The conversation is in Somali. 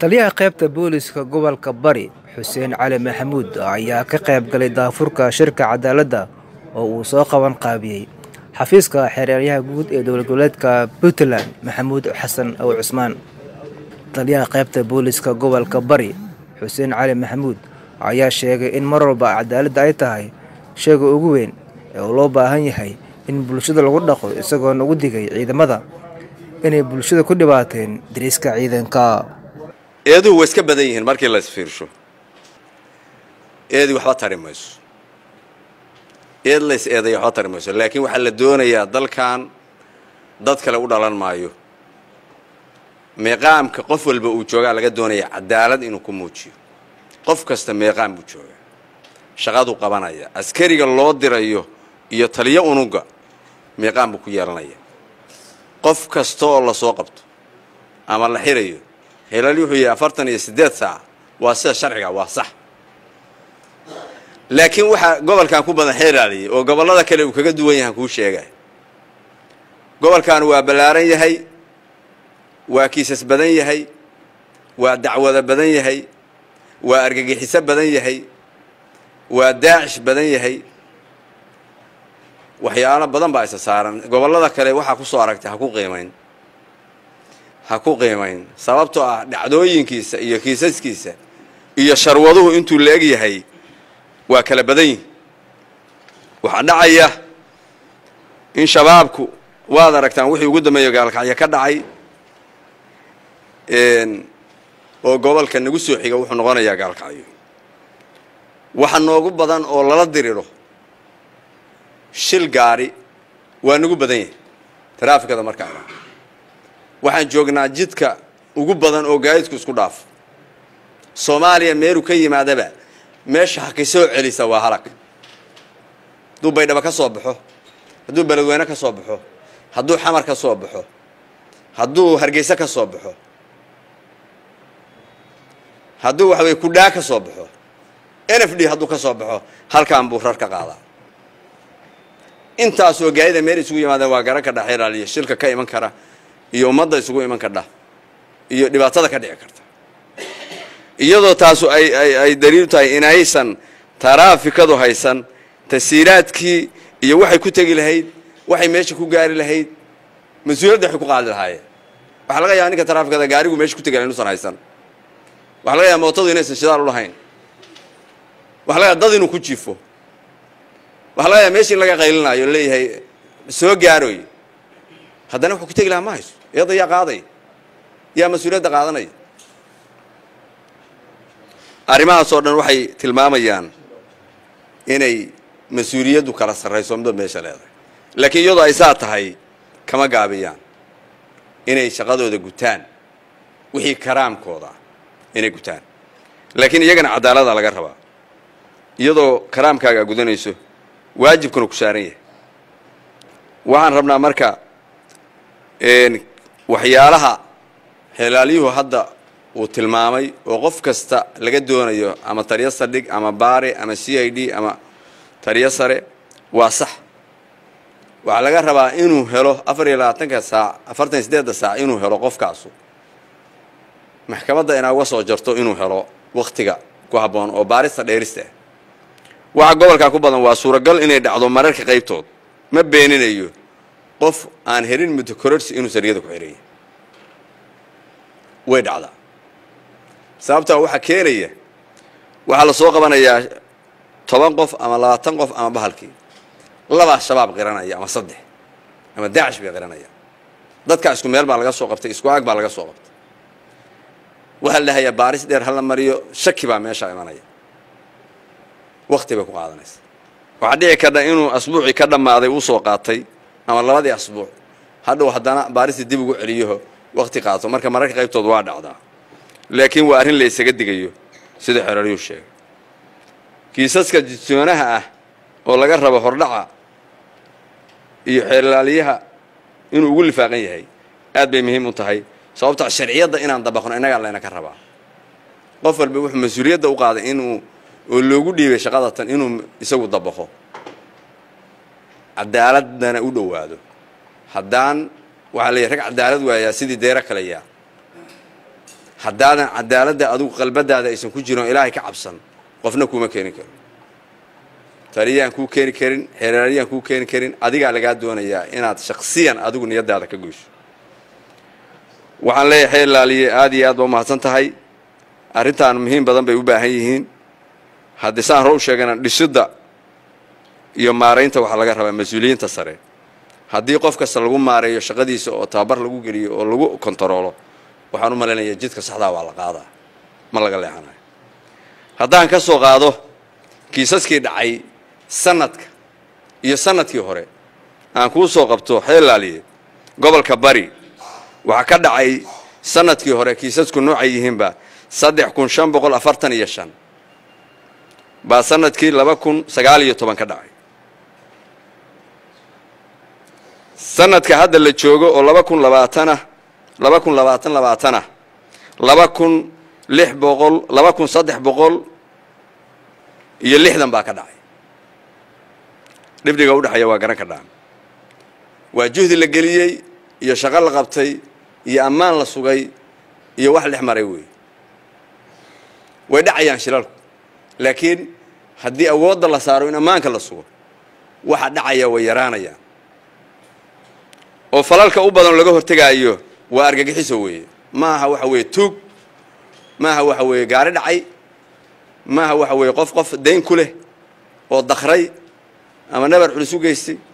taliyaha qaybta booliska gobolka bari xuseen cali maxamuud ayaa ka qayb galay daafurka shirka cadaaladda oo uu soo qaban qaabiyey xafiiska xereeryaha guud ee dowlad goboleedka puntland maxamuud xasan ow cusmaan taliyaha qaybta booliska gobolka bari xuseen cali maxamuud ayaa sheegay in mar walba cadaaladda ay tahay sheega ugu weyn ee uu loo baahan yahay in bulshada lagu dhaqo isagoo nagu digay ciidamada inay bulshada ku dhibaateen dariiska ciidanka eeduhu way iska badan yihiin markii la isfiirsho eedii waxba tari mayso eed lays eedaya waxba tari mayso laakiin waxaa la doonayaa dalkan dad kale u dhalan maayo meeqaamka qof walba uu joogaa laga doonaya cadaalad inuu ku muujiyo qof kasta meeqaam buu joogaa shaqaduu qabanaya askariga loo dirayo iyo taliyo unuga meeqaam buu ku yeelanaya qof kasta oo lasoo qabto ama la xirayo helal wuxuu yahay afartan iyo siddeed saac waa sida sharciga waa sax laakiin waxaa gobolkan ku badan xeeraaliyay oo gobollada kale uu kaga duwan yahan kuu sheegay gobolkan waa ballaaran yahay waa kiisas badan yahay waa dacwado badan yahay waa argagixiso badan yahay waa daacish badan yahay waxyaalo badan baa isa saaran gobollada kale waxaa ku soo aragtay ha ku qiimayn ha ku qiimayn sababtoo ah dhacdooyinkiisa iyo kiisaskiisa iyo sharwaduhu intuu la eg yahay waa kala badan yihin waxaa dhacaya in shabaabku waad aragtaan wixii ugu dambeeya gaalkacyo ka dhacay oo gobolka nagu soo xiga wuxuu noqonayaa gaalkacyo waxa noogu badan oo lala diriro shil gaari waa nagu badan yahay taraafikada markaa waxaan joognaa jidka ugu badan oo gaadidku isku dhaafo soomaaliya meeluu ka yimaadaba meesha haki soo celisa waa halag hadduu baydhabo ka soo baxo hadduu beledweyne ka soo baxo hadduu xamar ka soo baxo hadduu hargeyse ka soo baxo hadduu waxa weye kudhaa ka soo baxo n f d hadduu ka soo baxo halkaan buu rar ka qaadaa intaasoo gaadida meel isugu yimaadeen waa garan kadha xeraaliyo shilka ka iman kara iyo ummadda isugu iman kadha iyo dhibaatada ka dhici karta iyadoo taasu ay ay ay daliilu tahay inaysan taraafikadu haysan tasiiraadkii iyo waxay ku tegi lahayd waxay meesha ku gaari lahayd mas-uuliyadda waxay ku qaadi lahaayeen waxaa laga yaaba ninka taraafikada gaarigu meesha ku tegi lahay inuusan haysan waxaa laga yaaba mootadu inaysan shidaal u lahayn waxa laga yaaba dad inuu ku jiifo waxaa laga yaaba meesha in laga qaylinaayo leeyahay soo gaaroy haddana wuxuu ku tegi lahaa ma hayso iyada yaa qaaday yaa mas-uuliyadda qaadanaya arrimahaas oo dhan waxay tilmaamayaan inay mas-uuliyaddu kala sarrayso muddo meesha leedahay laakiin iyadoo ay saa tahay kama gaabiyaan inay shaqadooda gutaan wixii karaamkooda inay gutaan laakiin iyagana cadaalada laga rabaa iyadoo karaamkaaga gudanayso waajibkuna ku saaran yahay waxaan rabnaa marka waxyaalaha xelaalyuhu hadda uu tilmaamay oo qof kasta laga doonayo ama taliyo saldhig ama baare ama c i d ama taliyo sare waa sax waxaa laga rabaa inuu helo afar iyo labaatanka saac afartan iyo siddeedda saac inuu helo qofkaasu maxkamadda inaa uga soo jarto inuu helo wakhtiga ku habboon oo baarista dheerista ah waxa gobolkaa ku badan waa suuragal inay dhacdo mararka qaybtood ma beeninayo qof aan helin muddo kororsi inuu sariyada ku xiraya way dhacdaa sababtaa waxaa keenaya waxaa la soo qabanayaa toban qof ama labaatan qof ama bahalkii labaa shabaab qiranaya ama saddex ama daacish bay qiranaya dadkaa isku meel baa laga soo qabtay isku aag baa laga soo qabtay waxaa la dhahayaa baaris dheer hala mariyo shaki baa meeshaa imanaya wakti bay ku qaadanaysa waxaa dhici kardha inuu asbuucii ka dhammaaday uu soo qaatay ama labadii asbuuc hadhow haddana baaristii dib ugu celiyaho wakti qaato marka mararka qaybtood waa dhacdaa laakiin waa arrin la isaga digayo sida xeraryuu sheegay kiisaska jisoonaha ah oo laga rabo hordhaca iyo xeelaaliyaha inuu ugu lifaaqan yahay aad bay muhiim u tahay sababta sharciyadda inaan dabaqno innagaa layna ka rabaa qof walba wuxuu mas-uuliyadda u qaaday inuu oo loogu dhiibay shaqadatan inuu isagu dabaqo cadaaladana u dhowaado haddaan waxaa leeyahy rag cadaalad waayaa sidii deero kale yaa haddaadan cadaaladda adigu qalbadaada aysan ku jirin oo ilaahay ka cabsan qofna kuuma keeni karo taliyaan kuu keeni karin xeeraaryaan kuu keeni karin adigaa lagaa doonayaa inaad shaksiyan adigu niyadaada ka goyso waxaan leeyahay xeer laaliye aad iyo aad ba umahadsan tahay arrintan muhiim badan bay u baahan yihiin haddii saan hore u sheegana dhisidda iyo maaraynta waxaa laga rabaa mas-uuliyiinta sare haddii qof kasta lagu maareeyo shaqadiisa oo tababar lagu geliyo oo lagu kontaroolo waxaan u malaynayaa jidka saxdaa waa la qaadaa ma laga leexanayo haddaan ka soo qaado kiisaskii dhacay sanadka iyo sanadkii hore aan kuu soo qabto xeelaaliye gobolka bari waxaa ka dhacay sanadkii hore kiisasku noocay yihiinba saddex kun shan boqol afartan iyo shan baa sanadkii laba kun sagaal iyo toban ka dhacay sanadka hadda la joogo oo laba kun labaatanah laba kun labaatan labaatanah laba kun lix boqol laba kun saddex boqol iyo lixdan baa ka dhacay dhibdhiga udhexeeya waa garan ka dhaan waa juhdi la geliyey iyo shaqo la qabtay iyo ammaan la sugay iyo wax dhex maray wey way dhacayaan shilalku laakiin haddii awoodda la saaro in ammaanka la sugo waxa dhacaya way yaraanayaan oo falalka u badan laga hortegaayo waa argagixiso weeye maaha waxa weeye tuug maaha waxa weeye gaari dhacay maaha waxa weeye qof qof dayn ku leh oo dakray ama nabar culus u geystay